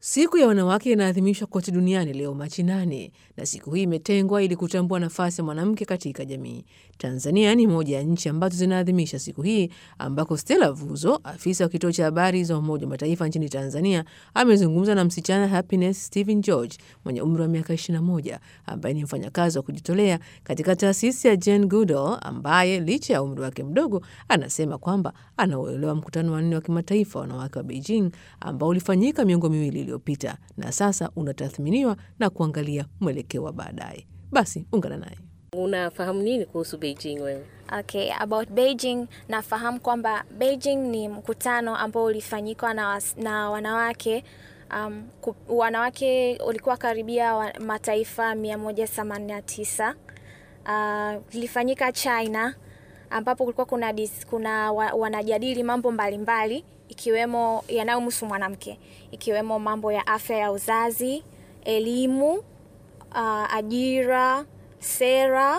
Siku ya wanawake inaadhimishwa kote duniani leo Machi nane, na siku hii imetengwa ili kutambua nafasi ya mwanamke katika jamii. Tanzania ni moja ya nchi ambazo zinaadhimisha siku hii, ambako Stella Vuzo, afisa wa kituo cha habari za Umoja wa Mataifa nchini Tanzania, amezungumza na msichana Happiness Stephen George mwenye umri wa miaka 21 ambaye ni mfanyakazi wa kujitolea katika taasisi ya Jane Goodall, ambaye licha ya umri wake mdogo anasema kwamba anauelewa mkutano wa nne wa kimataifa wanawake wa Beijing ambao ulifanyika miongo miwili iliyopita na sasa unatathminiwa na kuangalia mwelekeo wa baadaye. Basi ungana naye. Unafahamu nini kuhusu Beijing wewe? Okay, about Beijing nafahamu kwamba Beijing ni mkutano ambao ulifanyikwa na, was, na wanawake um, ku, wanawake ulikuwa karibia wa, mataifa 189 uh, ilifanyika China ambapo kulikuwa kuna, dis, kuna wa, wanajadili mambo mbalimbali mbali, ikiwemo yanayomhusu mwanamke ikiwemo mambo ya afya ya uzazi, elimu, uh, ajira, sera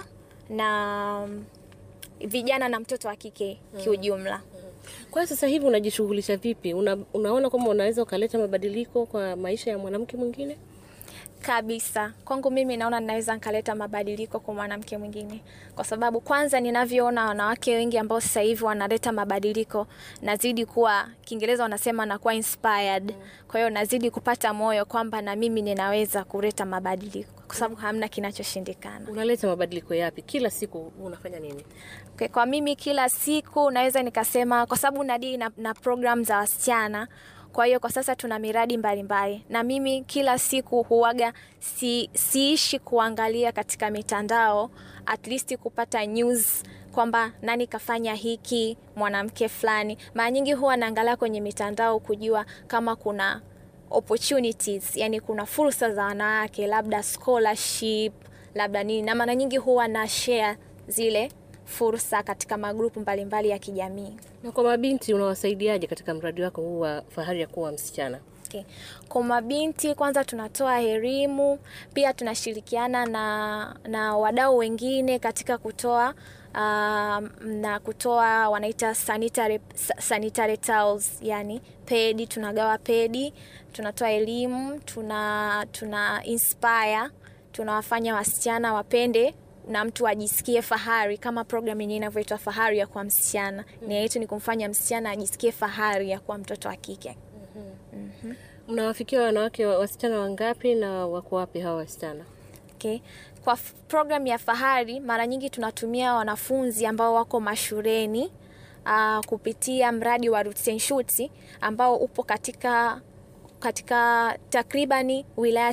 na um, vijana na mtoto wa kike kiujumla. Kwa sasa hivi unajishughulisha vipi? Una, unaona kwamba unaweza ukaleta mabadiliko kwa maisha ya mwanamke mwingine? Kabisa, kwangu mimi naona ninaweza nikaleta mabadiliko kwa mwanamke mwingine, kwa sababu kwanza ninavyoona wanawake wengi ambao sasa hivi wanaleta mabadiliko, nazidi kuwa, Kiingereza wanasema nakuwa inspired. Kwa hiyo nazidi kupata moyo kwamba na mimi ninaweza kuleta mabadiliko, kwa sababu hamna kinachoshindikana. Unaleta mabadiliko yapi? Kila siku unafanya nini? Okay, kwa mimi kila siku naweza nikasema, kwa sababu nadii na, na program za wasichana kwa hiyo kwa sasa tuna miradi mbalimbali mbali. Na mimi kila siku huwaga si, siishi kuangalia katika mitandao at least kupata news kwamba nani kafanya hiki mwanamke fulani. Mara nyingi huwa naangalia kwenye mitandao kujua kama kuna opportunities, yani kuna fursa za wanawake, labda scholarship, labda nini, na mara nyingi huwa na share zile fursa katika magrupu mbalimbali ya kijamii. Na kwa mabinti unawasaidiaje katika mradi wako huu wa fahari ya kuwa msichana? Okay. Kwa mabinti kwanza tunatoa elimu, pia tunashirikiana na, na wadau wengine katika kutoa uh, na kutoa wanaita sanitary, sanitary towels, yani pedi, tunagawa pedi, tunatoa elimu, tuna, tuna inspire, tunawafanya wasichana wapende na mtu ajisikie fahari kama program yenyewe inavyoitwa fahari ya kuwa msichana. mm. Nia yetu ni kumfanya msichana ajisikie fahari ya kuwa mtoto wa kike. mm-hmm. mm-hmm. Mnawafikia wanawake wasichana wangapi na wako wapi hawa wasichana? Okay. Kwa program ya fahari mara nyingi tunatumia wanafunzi ambao wako mashuleni uh, kupitia mradi wa Roots and Shoots ambao upo katika katika takribani wilaya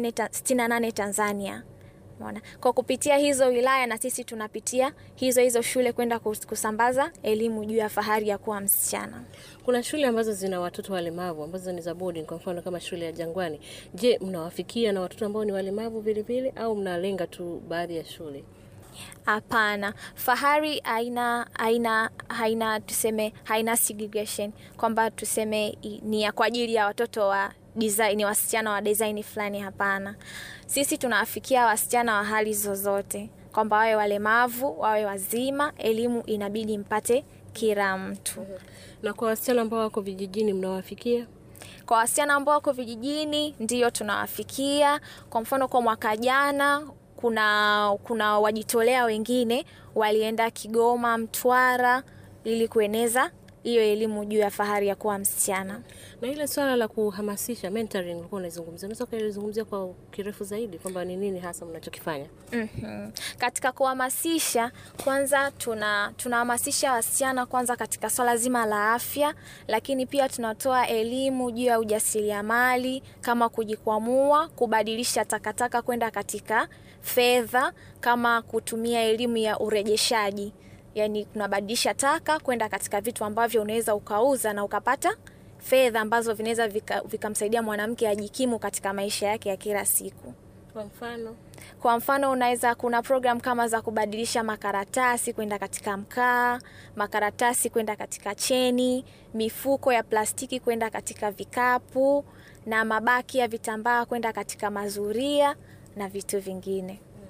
68 Tanzania. Mwana. Kwa kupitia hizo wilaya na sisi tunapitia hizo hizo shule kwenda kusambaza elimu juu ya fahari ya kuwa msichana. Kuna shule ambazo zina watoto walemavu ambazo ni za boarding, kwa mfano kama shule ya Jangwani. Je, mnawafikia na watoto ambao ni walemavu vilevile au mnalenga tu baadhi ya shule? Hapana, fahari haina haina haina tuseme haina segregation kwamba tuseme ni ya kwa ajili ya watoto wa design, wasichana wa design fulani. Hapana, sisi tunawafikia wasichana wa hali zozote, kwamba wawe walemavu wawe wazima, elimu inabidi mpate kila mtu. Na kwa wasichana ambao wako vijijini mnawafikia? Kwa wasichana ambao wako vijijini ndiyo tunawafikia. Kwa mfano, kwa mwaka jana kuna kuna wajitolea wengine walienda Kigoma, Mtwara ili kueneza hiyo elimu juu ya fahari ya kuwa msichana. Na ile swala la kuhamasisha mentoring ulikuwa unaizungumzia, unaweza kulizungumzia kwa kirefu zaidi kwamba ni nini hasa mnachokifanya? mm-hmm. Katika kuhamasisha, kwanza tuna tunahamasisha wasichana kwanza katika swala zima la afya, lakini pia tunatoa elimu juu ya ujasiriamali kama kujikwamua, kubadilisha takataka kwenda katika fedha, kama kutumia elimu ya urejeshaji Yani, unabadilisha taka kwenda katika vitu ambavyo unaweza ukauza na ukapata fedha ambazo vinaweza vikamsaidia vika mwanamke ajikimu katika maisha yake ya kila siku. Kwa mfano, kwa mfano unaweza, kuna program kama za kubadilisha makaratasi kwenda katika mkaa, makaratasi kwenda katika cheni, mifuko ya plastiki kwenda katika vikapu, na mabaki ya vitambaa kwenda katika mazuria na vitu vingine.